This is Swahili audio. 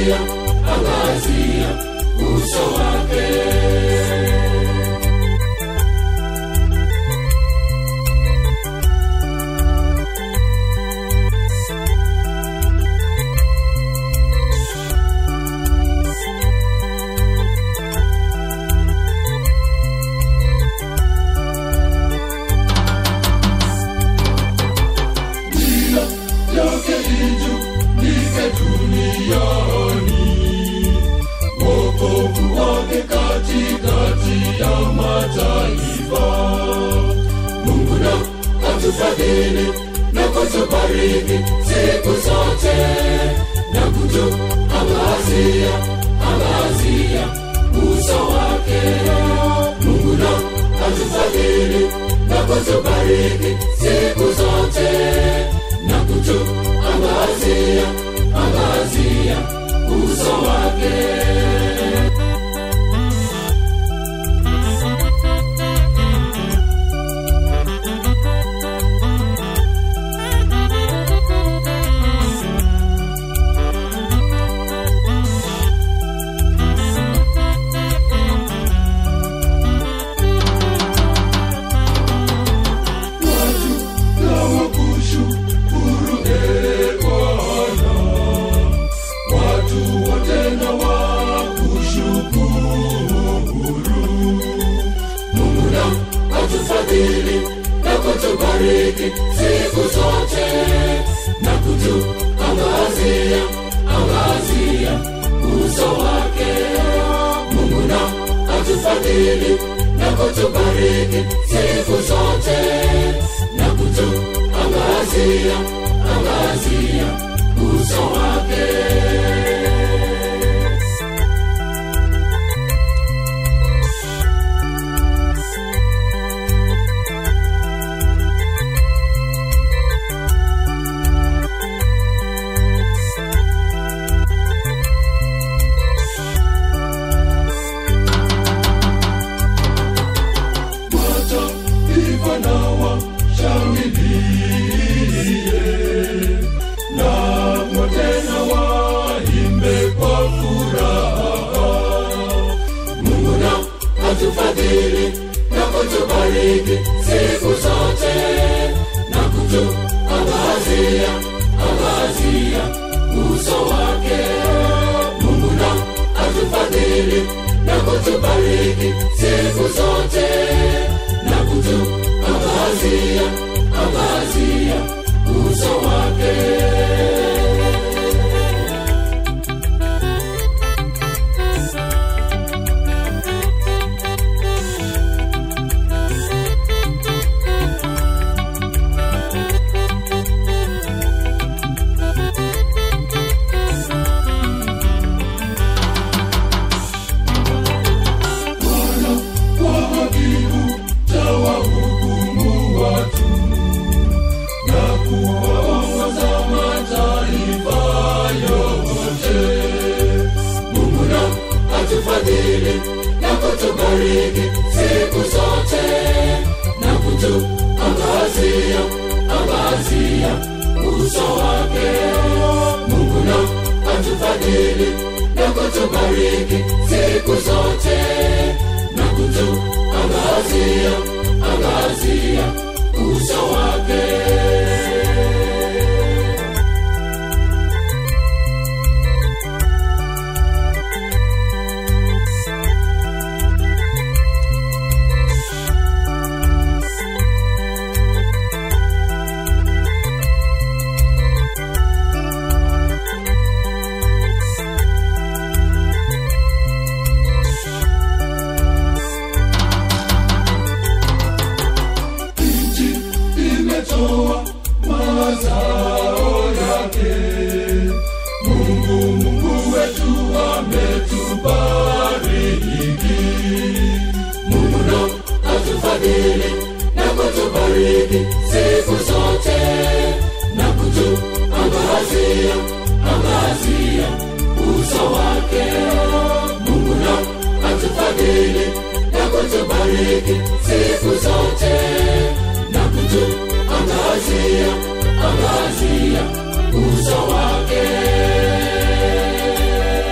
angazia angazia uso wake yake ijulike duniani wokovu wake katikati ya mataifa mungu na atufadhili na kutubariki siku zote na kutuangazia angazia uso wake mungu na atufadhili na kutubariki siku zote na kutuangazia angazia uso wake watu na wakushukuru e Bwana, watu wote na wakushukuru. Mungu na atufadhili na kutubariki siku zote na kutuangazia angazia uso wake. Mungu na atufadhili na kutubariki siku zote na kutuangazia angazia uso wake mataifa na washangilie na wote na waimbe kwa furaha mungu na atufadhili na kutubariki siku zote na kutuangazia angazia uso wake mungu na atufadhili na kutubariki siku zote na kutuangazia angazia uso wake Bwana kwa adhibu tawahukumu watu na kuwaongoza mataifa yote. Mungu na atufadhili na kutubariki siku zote na kutuangazia angazia uso wake. Mungu na atufadhili na kutubariki siku zote na kutuangazia angazia uso wake nchi imetoa mazao yake. Mungu, Mungu wetu ametubariki. Mungu na atufadhili na kutubariki siku zote na kutuangazia angazia uso wake. Mungu na atufadhili na kutubariki siku zote na kutuangazia angazia uso wake